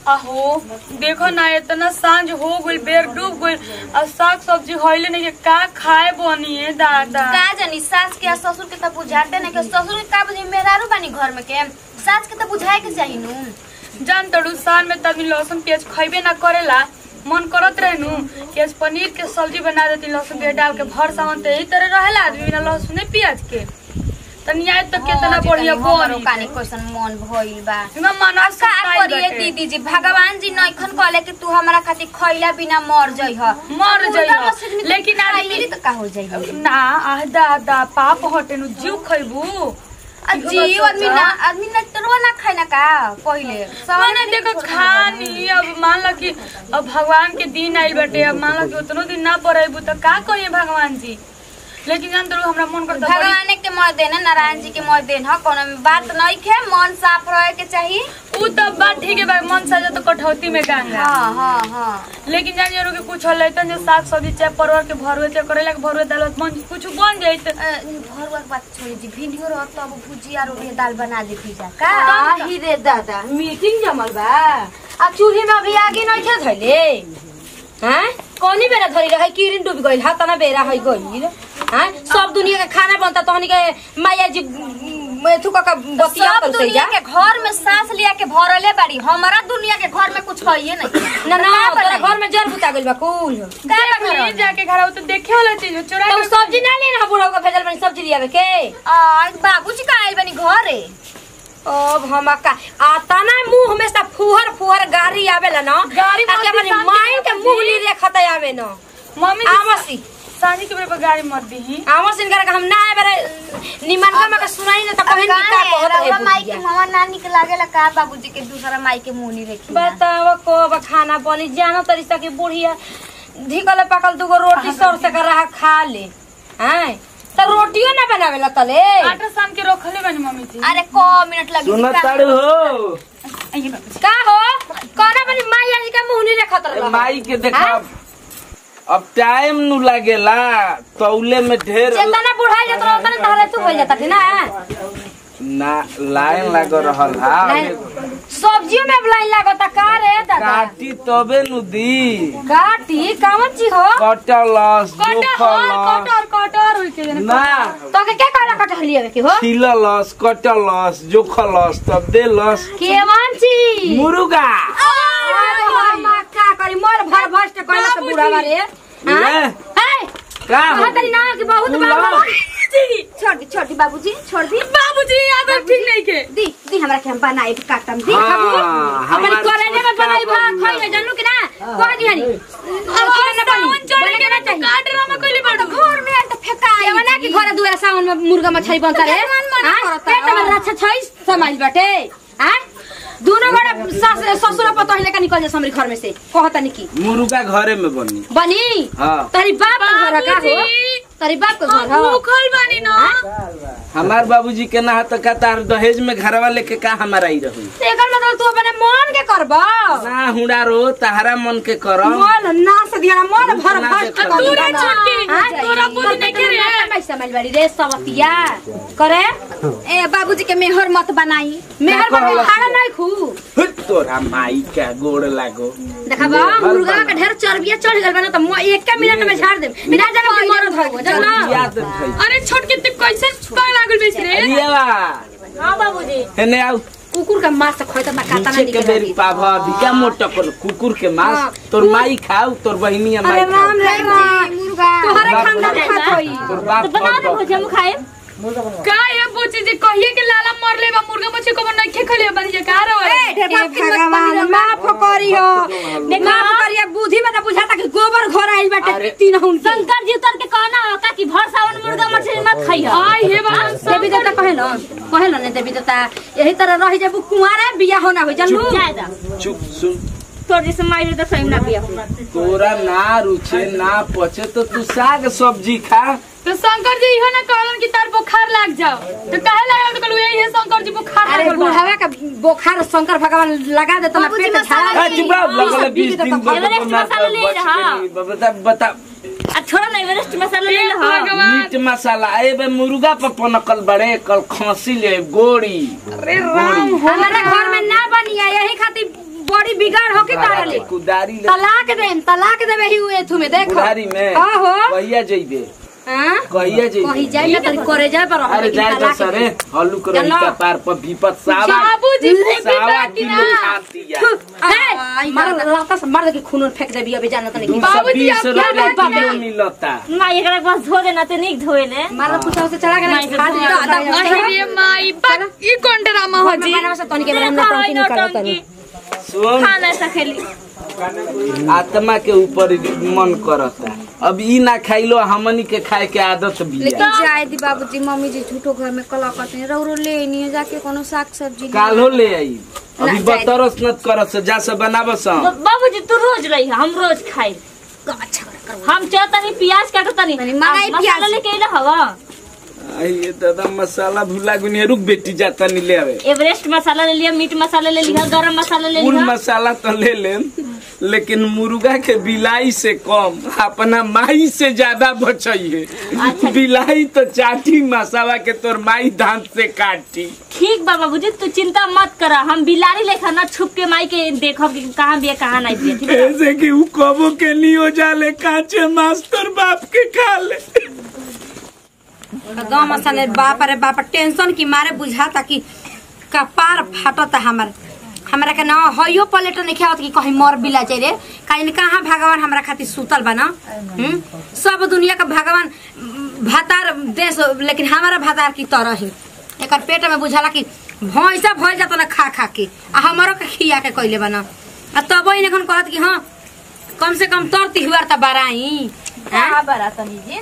आहो देखो ना इतना सांझ हो गइल बेर डूब गइल और साग सब्जी होइले नहीं के का खाए बनी है दादा का जानी सास के आ ससुर के त बुझाते नहीं के ससुर के का बुझी मेहरारू बानी घर में के सास के त बुझाए के चाही नु जान तड़ू साल में तभी लहसुन प्याज खइबे ना करेला मन करत रहे नु कि आज पनीर के सब्जी बना देती लहसुन प्याज डाल के भर सावन तो यही तरह रहेला आदमी बिना लहसुन प्याज के तनिया तो कितना बढ़िया बनी कानी कैसन मन भइल बा इमा मना का करिए दीदी जी भगवान जी नइखन कहले कि तू हमरा खातिर खइला बिना मर जइह मर जइह। लेकिन आदमी- आदमी त का हो जइह ना आह दादा पाप हटे नु जीव खइबू आ जीव आदमी ना आदमी ना तरो ना खाइना का पहिले मैंने देखो खानी अब मान लो कि अब भगवान के दिन आइल बाटे अब मान लो कि उतनो दिन ना पड़ेबू तो का कहिए भगवान जी लेकिन जान तू हमरा मन करता बड़ी- भगवान के मर देन नारायण जी के मर देन ह कोनो में बात नहीं खे मन साफ रहे के चाहिए ऊ तो बात ठीक है भाई मन सजा तो कठौती में गंगा हाँ हाँ हाँ लेकिन जान जरूर के कुछ होले तो जो साग सब्जी चाहे परवर के भरुए चाहे करेला के भरुए दाल मन कुछ बन जाई तो अ, भरुआ के बात छोड़ी जी भिंडियो रह तो अब भुजिया रोटी दाल बना देती जा का आही रे दादा मीटिंग जमल बा आ चूल्ही में अभी आगे नहीं थे धैले हैं कौनी बेरा धरी रहे किरिन डूब गइल हा तना बेरा है गइल हैं सब दुनिया के खाना बनता तहनी के माया जी मेथु का बतिया सब कर दुनिया के घर में सांस लिया के भरले बाड़ी हमारा दुनिया के घर में कुछ है नहीं ना ना का तोरा बनाई? घर में जर बुता गइल बा कुल का देख घर ली जाके घर आओ तो देखे वाला चीज हो, चुरा तो के- सब्जी ना लेना बुढ़ऊ का भेजल बनी सब्जी लियावे के आ बाबूजी का आइल बनी घरे अब हम का आता ना मुंह में से फुहर फुहर गाड़ी आवेला ना गाड़ी आ के मत अपनी दिखा माई के दीजिए। मुंह ली रेखत आवे ना मम्मी जी, आमसी सांझी के बेरे पर गाड़ी मत दी आमो सिन कर हम ना बेरे निमन का मके सुनाई ना त कहन की का कहत है रउआ माई के बुढ़िया मामा ना निक लागेला का बाबूजी के दूसरा माई के मुंह नहीं रखी बताओ को अब खाना बनी जानो तरीका की बुढ़िया धिकल पकल दुगो रोटी सर से कर रहा खा ले हैं त रोटियो ना बनावेला तले आटा सान के रखले बनी मम्मी जी अरे को मिनट लगी सुन ताड़ू हो आइए बाबू। का हो कहना बनी माई आज का मुंह नहीं रेखत रहा माई के देखा अब टाइम नु लागेला तौले में ढेर चेतना बुढ़ा जात रहा तने तहरे तू हो जाता थी ना ना लाइन लाग रहल हा सब्जियों में अब लाइन लागता का रे दादा काटी तबे नु दी काटी कामन ची हो कटलस कटर जोखलस कटर कटर होई के जाने ना तो के क्या कहला कटहल लियावे के हो छिललस कटलस जोखलस तब देलस केवन ची मुर्गा का करी मोर भर भस्ट कहला से बुढ़ा बारे ले है का हो कहा तरी ना कि बहुत तू बाबू ला। छोड़ दी छोड़ दी बाबूजी छोड़ दी बाबूजी आदत ठीक नहीं के दी दी हमरा के हम बनाए काटम दी हाँ, अपनी हमार करे में बनाई बा छोटका खाई जानू कि ना कह दी हनी अब सावन चढ़ के ना तो काट ड्रामा कोइली बाड़ू घर में आल त फेकाई केवना की घरे दुआरा सावन में मुर्गा मछली बनता रे मन मना हाँ? करता। पेट में रक्षा छै समाइल बाटे हैं दोनों बड़ा सास ससुर पतो हिले का निकल जा हमरे घर में से कहता नी की मुर्गा घरे में बनी बनी हाँ तरी बाप का घर का हो बाबूजी। तरी बाप का घर हम हो भूखल बानी ना हमार बाबूजी के ना तो का तार दहेज में घरवा लेके का हमारा ही रहू एकर मतलब तू अपने मन के करबा ना हुड़ा रो तहरा मन के करम मन ना से दिया मन भर ना भर से आ तू रे छोटकी हाँ? तोरा बुद्धि नहीं के रे मैं समझ बाड़ी रे सवतिया करे ए बाबूजी के मेहर मत बनाई मेहर का बके कहला खाना से? नहीं खू हुट, तोरा माई का गोड़ लागो देखा बा मेहर मुर्गा बना। के ढेर चर्बिया चढ़ गल बना त म एक मिनट में झाड़ दे बिना जाने कि मरद हो जब ना याद है अरे छोटकी तू कैसे पाग लागल बेच रे अरियावा हां बाबूजी हेने आउ कुकुर का मांस खोय त काटा ना पीछे के निकल बेरी पाभा भिका मोटा कर कुकुर के हाँ। मांस तोर माई खाऊ तोर बहिनी माई अरे खाऊ राम रे मां मुर्गा तोहरे बाप खानदान रे। खात होई तोर बाप बना दे बाप। भुजिया हम खाए का ये बोची जी कहिए के लाला मरले बा मुर्गा मछली को नहीं खे खले बनी जे का रो ए ढेर बाप की मत बनी भगवान माफ करी हो माफ करिया बुद्धि में त बुझाता कि गोबर घर आइल बाटे अरे। तीन हुन शंकर जी उतर के कहना हो का कि भर सावन मुर्गा मछली मत खाइयो आई हे बा देवी देवता कहे न कहे न देवी देवता यही तरह रही जब कुंवारा बिया होना हो जानू चुप सुन तोर जैसे माइल त सही ना बिया तोरा ना रुचे ना पचे तो तू साग सब्जी खा तो शंकर जी इहो ना कहलन कि तार बुखार लाग जाओ तो काहे लगा तो कहलू यही है शंकर जी बुखार अरे लागल बा बुढ़ावा का बोखार शंकर भगवान लगा देता ना बाबूजी पेट मसाला झाड़ा आ, चुप रहो, लगल बीस दिन एवरेस्ट मसाला ले रहा बता बता आ छोड़ा ना एवरेस्ट मसाला ले हे लो भगवान मीट मसाला ए बे मुर्गा पर पनकल बड़े कल खांसी ले गोड़ी अरे राम हो हमारे घर में ना बनिया यही खातिर बड़ी बिगड़ तारा ले कुदारी ले तलाक दे तलाक देबे ही हुए तुम्हें देखो कुदारी में हाँ हो कहिया जइबे हां कहिया जइबे कहीं जाए ना तरी करे जाए पर अरे जाए तो सरे हल्लू करो चलो। का पार पर विपत सावा बाबूजी सावा किलो खाती है मार लाता से मार दे के खून फेंक देबी अभी जाना तनी दू सौ बाबूजी, बीस आप क्या रुपया बात किलो मिलता ना एकरा के पास धो देना ते निक धोएले मार पूछा से चला के ना खा दे अरे माई बा ई कौन ड्रामा हो जी मारवा से तनी के बेरा हम तनी निकाल तनी सुन खाना ऐसा खेली आत्मा के ऊपर मन करता अब ई ना खाइलो हमनी के खाए के आदत भी है लेकिन जाए दी बाबूजी मम्मी जी झूठो घर में कला करते हैं रौरो ले नहीं जाके कोनो साग सब्जी ले। काल्हो ले आई अभी बतरस नत करस जा से बनाबस बाबूजी तू रोज रही हम रोज खाई हम चाहतनी प्याज काटतनी नहीं, मंगाई मसाला प्याज। लेके अइला हवा ये दादा मसाला भुला गुनी रुक बेटी जाता नहीं ले आवे एवरेस्ट मसाला ले लिया मीट मसाला ले लिया गरम मसाला ले कुल लिया मसाला तो ले लेन लेकिन मुर्गा के बिलाई से कम अपना माई से ज्यादा बचाइए बिलाई तो चाटी मसाला के तोर माई दांत से काटी ठीक बा बाबूजी तू चिंता मत करा हम बिलारी लेखा ना छुप के माई के देखब कि कहाँ बिया कहाँ नहीं बिया ठीक है ऐसे कि उ कबो के नहीं हो जाले काचे मास्टर बाप के खा ले गाँव मसाले बाप रे बाप टेंशन की मारे बुझाता कि कपार फाटता हमार हमरा के ना हयो पलेट नहीं खावत कि कहीं मर बिला जाए रे काहे कहाँ भगवान हमरा खातिर सुतल बा ना हम्म? सब दुनिया का भगवान उम, भातार देश लेकिन हमारा भातार की तरह ही एकर पेट में बुझाला कि भैंसा भर जाता ना खा खा के आ हमारो के खिया के कइले बना आ तब ही कहत कि हाँ कम से कम तरती हुआ त बराई कहाँ बड़ा तनी जी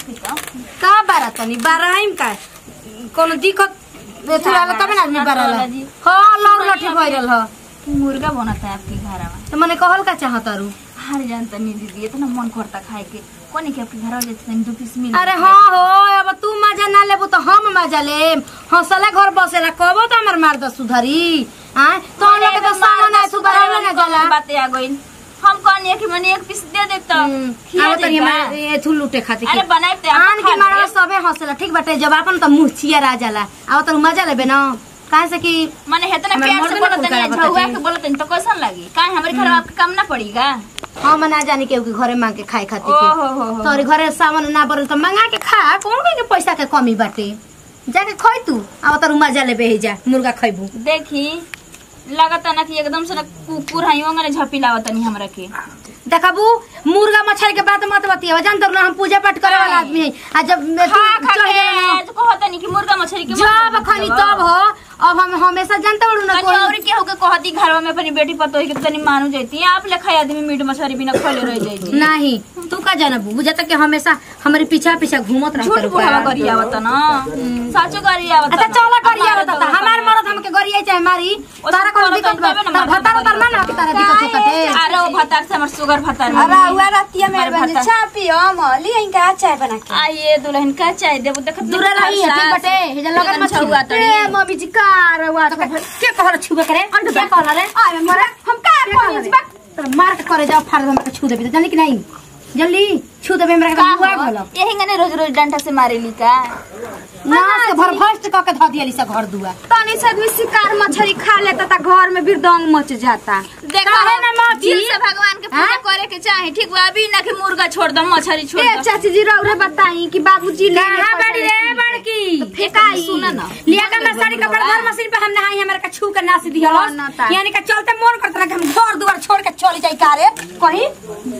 का बारा तनी बाराइम का कोनो दिक्कत एथु आला तबे ना आदमी बाराला हां लौर लठी भइरल ह मुर्गा बनता है आपके घर में त मने कहल का चाहत अरु हर जानता नहीं दीदी इतना मन करता खाए के कोनी के आपके घर में जाते दो पीस मिल अरे हां हो अब तू मजा ना लेबो त हम मजा लेम हंसले घर बसेला कबो त हमर मार द सुधरी हां तो हम लोग के त सामान ना सुधरावे ना जाला बातें आ गई हम कहनी कि मैंने एक पीस दे देता खिया अब तनी देता। एथु लूटे खातिर अरे बनाए ते आन के मारवा सबे हंसेला ठीक बाटे जब अपन त मुंह छिया रा जाला अब त मजा लेबे ना काहे से कि मैंने हेतना हमें प्यार मर्द से ना बोलत फुलकारा नहीं झुआ बताती। के बोलत नहीं तो कैसन लगी काहे हमारे घर में आपके काम ना पड़ेगा हम ना जानी केहू के घरे मांग के खाए खातिर ओ के हो हो हो तोरे घरे सामान ना बरल त मंगा के खा कौन कहे के पैसा के कमी बाटे जाके खै तू अब तर मजा लेबे ही जा मुर्गा खैबू देखी लगता ना कि एकदम से ना कुकुर हइयो ने झपी लावत नहीं हमरा के देखबू मुर्गा मछली के बात मत बतिया जान तर हम पूजा पाठ करे वाला आदमी है आ जब खा खा चढ़ गेल ना, के तो कहता नहीं कि मुर्गा मछली के जब खनी तब हो अब हम हमेशा जानते बड़ू ना तनी और के होके कहती घर में अपनी बेटी पतोही के तनी मानू जाती आप लेखा आदमी मीट मछली बिना खोले रह जाती नहीं तू का जानबू बुझाता कि हमेशा हमारे पीछा पीछा घूमत रहत झूठ बुढ़ावा करी आवत ना साचो करी आवत अच्छा चला करिया बता हमार मरद हमके गरिया चाहे मारी तारा कोनो दिक्कत बा तारा भतार उतार ना ना कि तारा दिक्कत होता है अरे वो भतार से हमर सुगर भतार अरे हुआ रतिया मेरे हमारे बहन भतार। चाय पियो मली इनका चाय बना के आइए दुल्हन का चाय देबो देख दूर रही है ठीक बटे हेजा लगन मत छुआ ए मम्मी जी का रवा के कहर छुबे करे अंड क्या कहला रे अरे मरा हम का कोनी तर मार के करे जाओ फाड़ दे हमरा के छू देबी जानी कि नहीं जल्दी छू देबे हमरा के बुआ भलो यही गने रोज रोज डंडा से मारेली का ना से भर भस्ट क के ध दियली से घर दुआ तनी से आदमी शिकार मछली खा लेता ता घर में बिरदंग मच जाता देखो काहे ना माची? दिल से भगवान के पूजा हाँ? करे के चाहे ठीक बा अभी ना कि मुर्गा छोड़ दम मछली छोड़ ए दम चाची जी रौरे बताई कि बाबूजी ले ले कहां पैसा बड़ी रे बड़की फेकाई सुना ना लिया के मैं साड़ी कपड़ा घर मशीन पे हम नहाई हमरा के छू के नासी दिहलस ना ता। यानी के चलते मोर करत रहे कि हम घर दुआर छोड़ के चली जाई कारे कहीं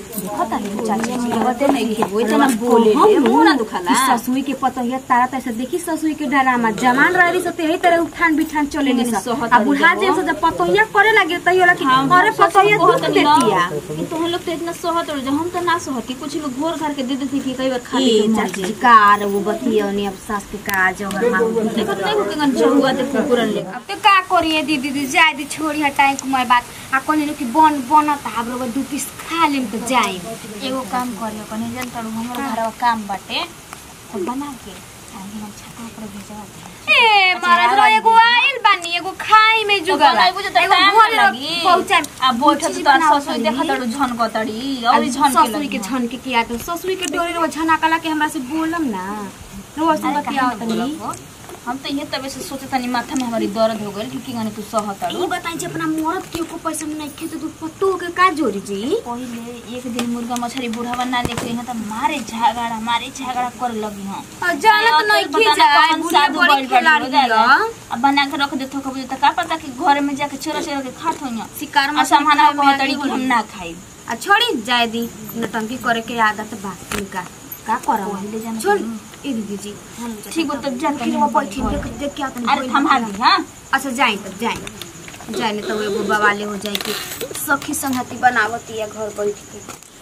पता नहीं चाची जी बते नहीं कि वो इतना बोले ले मुंह ना दुखाला ससुई के पतोहिया तारा तैसे देखी ससुई के डरामा जमान रहली सते यही तरह उठान बिठान चले ली सब सोहत आ बुढ़ा जे से जब पतोहिया करे लगे तैयो लगे अरे पतोहिया दुख देतिया तो हम लोग तो इतना सोहत और हम तो ना सोहत कि कुछ लोग घोर घर के दे देते कि कई बार खा ए ले चाची जी कार वो बतिया ने अब सास के का जोहर मांग देखो नहीं हो कि गन चहुआ ते कुकुरन ले अब तो का करिए दीदी दीदी जाए दी छोड़ी हटाई कुमार बात आ कोने कि बन बनत हाम्रो दू पीस खा लेम तो जाए एगो काम करियो कने जन तड़ू हमर घरवा काम बाटे तो बना के आगे हम छत पर भेजवा दे ए महाराज रो एगो आइल बानी एगो खाई में जुगल बनाई बुझे तो एगो टाइम घरे लगी पहुंचाए आ बैठत तो ससुई देखा तड़ू झन कतड़ी और झन के ससुरी के झन के किया तो ससुरी के डोरे रो झना कला के हमरा से बोलम ना रोज से बतिया तनी हम तो ये तबे से सोचे तनी माथा में हमारी दर्द हो गइल कि की गाने तू सहताड़ू ई बताई जे अपना मरद के को पैसा में नहीं खेते तो पत्तो के का जोड़ी जी पहिले एक दिन मुर्गा मछली बुढ़ावा ना लेके यहाँ त मारे झगड़ा मारे झगड़ा कर लगी हम और जाना तो नहीं खी जाए बुढ़िया बड़ी खिलाड़ी दिया अब बना के रख देतो कबू त का पता कि घर में जाके चोरा चोरा के खात होइया शिकार आ सामान कहतड़ी कि हम ना खाई आ छोड़ी जाए दी नटंकी करे के आदत बा इनका का करा पहिले जाना छोड़ ए दीदी जी हम ठीक हो तब जा फिर वो बैठी देख देख के अपन अरे थमा दी हां अच्छा जाए तब जाए जाए नहीं तो एगो बवाले हो जाए कि सखी संगति बनावती है घर बैठ के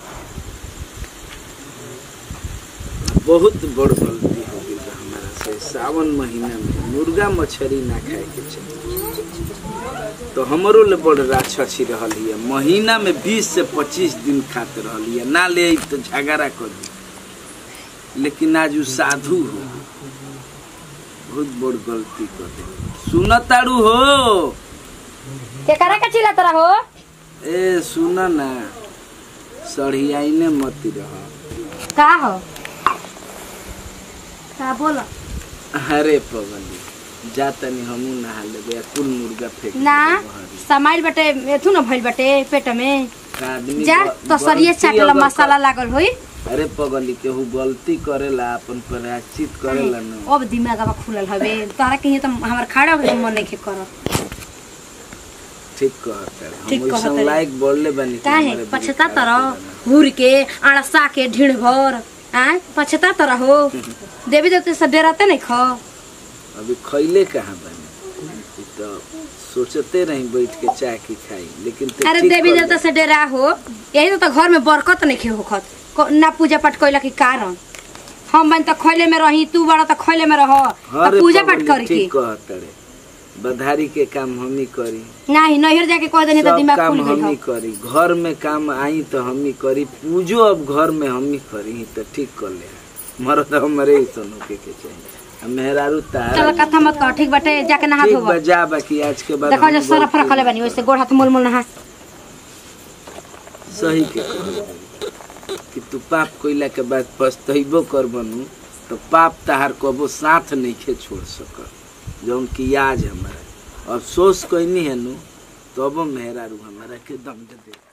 बहुत बड़ गलती हो गई बा हमारा से सावन महीना में मुर्गा मछली ना खाए के चाहिए तो हमरो ले बड़ राक्षसी रहल हिय महीना में 20 से 25 दिन खाते रहल हिय ना ले आई तो झगड़ा कर दी लेकिन आज उ साधु हो बहुत बड़ गलती कर दे सुनताड़ू हो केकरा का चिल्ला तोरा हो ए सुन ना सढ़ियाइने मती रह का हो का बोला अरे पगली जा तनी हमू नहा लेबे आ कुल मुर्गा फेंक ना देबे बहरी। समाइल बटे एथु न भइल बटे पेट में का आदमी जा ग- तो सरिये गलती चाटला अगर मसाला लागल होई कर- अरे पगली केहू गलती करेला अपन प्रायश्चित करेला न अब दिमागवा खुलल हवे तोरा कहीं तो हमर खड़ा होके मन नहीं कर ठीक कहता ठीक हम कहता वैसन रे। लायक बोलले बानी कि काहे हमारे बेटी पछता खराब तरह करना। हुर के अड़सा के ढीढ़ भर आय पछता तरह हो देवी देवते से डराते नहीं खो अभी खैले कहाँ बानी ई तो सोचते रही बैठ के चाय की खाई लेकिन ते अरे ठीक देवी कर देवता से डरा हो यही तो घर में बरकत नहीं खे होखत को- ना पूजा पाठ कैला के कारण हम बन तो खैले में रही तू बड़ा तो खैले में रह हाँ तो रे पूजा पाठ पगली, कर के ठीक कहता रे बधारी के काम हम ही करी नहीं नैहर जाके कह देनी तो सब दिमाग काम खुल हम ही गई करी घर में काम आई तो हम ही करी पूजो अब घर में हम ही करी तो ठीक कर ले मरद हमारे ही सुनो के के चाहिए आ मेहरारू तार चल कथा मत कह ठीक बाटे जाके नहा ठीक धोब बा जा बाकी आज के बाद देखो हम जो सरफ गलती- रखले बानी वैसे गोड़ हाथ मोल मोल नहा सही के कहल कि तू पाप कोइला के बाद पछतैबो कर बनू तो पाप तहार कबो साथ नहीं खे छोड़ सक जौन की आज हमारा अफसोस कैनी है नु तब मेहरारू हमारा के दम दे दे